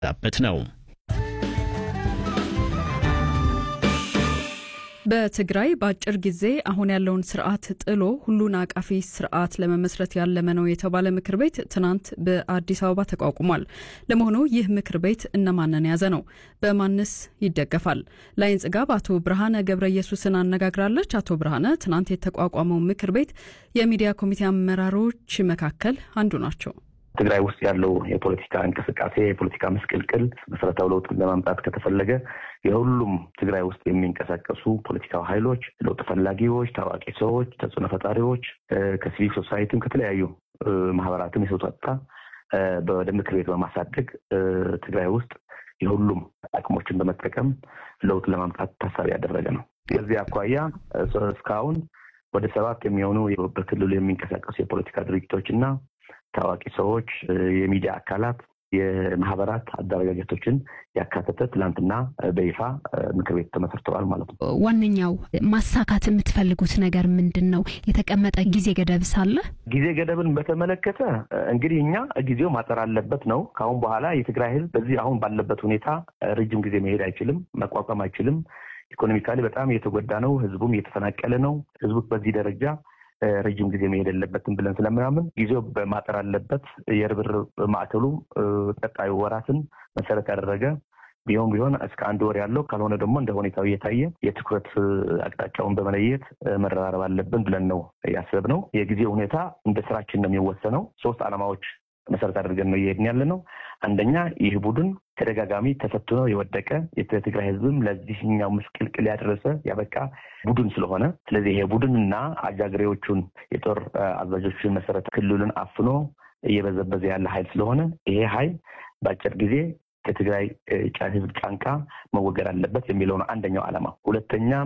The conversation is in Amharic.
በት ነው። በትግራይ በአጭር ጊዜ አሁን ያለውን ስርዓት ጥሎ ሁሉን አቃፊ ስርዓት ለመመስረት ያለመ ነው የተባለ ምክር ቤት ትናንት በአዲስ አበባ ተቋቁሟል። ለመሆኑ ይህ ምክር ቤት እነማንን የያዘ ነው? በማንስ ይደገፋል? ላይን ጽጋብ አቶ ብርሃነ ገብረ ኢየሱስን አነጋግራለች። አቶ ብርሃነ ትናንት የተቋቋመው ምክር ቤት የሚዲያ ኮሚቴ አመራሮች መካከል አንዱ ናቸው። ትግራይ ውስጥ ያለው የፖለቲካ እንቅስቃሴ የፖለቲካ ምስቅልቅል መሰረታዊ ለውጥን ለማምጣት ከተፈለገ የሁሉም ትግራይ ውስጥ የሚንቀሳቀሱ ፖለቲካዊ ኃይሎች፣ ለውጥ ፈላጊዎች፣ ታዋቂ ሰዎች፣ ተጽዕኖ ፈጣሪዎች ከሲቪል ሶሳይቲም ከተለያዩ ማህበራትም የተውጣጣ ወደ ምክር ቤት በማሳደግ ትግራይ ውስጥ የሁሉም አቅሞችን በመጠቀም ለውጥ ለማምጣት ታሳቢ ያደረገ ነው። ከዚህ አኳያ እስካሁን ወደ ሰባት የሚሆኑ በክልሉ የሚንቀሳቀሱ የፖለቲካ ድርጅቶች እና ታዋቂ ሰዎች፣ የሚዲያ አካላት፣ የማህበራት አደረጃጀቶችን ያካተተ ትላንትና በይፋ ምክር ቤት ተመስርተዋል ማለት ነው። ዋነኛው ማሳካት የምትፈልጉት ነገር ምንድን ነው? የተቀመጠ ጊዜ ገደብ ሳለ ጊዜ ገደብን በተመለከተ እንግዲህ እኛ ጊዜው ማጠር አለበት ነው። ከአሁን በኋላ የትግራይ ህዝብ በዚህ አሁን ባለበት ሁኔታ ረጅም ጊዜ መሄድ አይችልም፣ መቋቋም አይችልም። ኢኮኖሚካሊ በጣም እየተጎዳ ነው። ህዝቡም እየተፈናቀለ ነው። ህዝቡ በዚህ ደረጃ ረጅም ጊዜ መሄድ የለበትም ብለን ስለምናምን ጊዜው በማጠር አለበት። የርብርብ ማዕከሉ ቀጣዩ ወራትን መሰረት ያደረገ ቢሆን ቢሆን እስከ አንድ ወር ያለው ካልሆነ ደግሞ እንደ ሁኔታው እየታየ የትኩረት አቅጣጫውን በመለየት መረራረብ አለብን ብለን ነው ያሰብነው። የጊዜ ሁኔታ እንደ ስራችን ነው የሚወሰነው። ሶስት ዓላማዎች መሰረት አድርገን ነው እየሄድን ያለ ነው። አንደኛ ይህ ቡድን ተደጋጋሚ ተፈትኖ የወደቀ የትግራይ ህዝብም ለዚህኛው ምስቅልቅል ያደረሰ ያበቃ ቡድን ስለሆነ ስለዚህ ይሄ ቡድንና አጃግሬዎቹን የጦር አዛዦችን መሰረት ክልሉን አፍኖ እየበዘበዘ ያለ ኃይል ስለሆነ ይሄ ኃይል በአጭር ጊዜ ከትግራይ ህዝብ ጫንቃ መወገድ አለበት የሚለው ነው አንደኛው ዓላማ። ሁለተኛ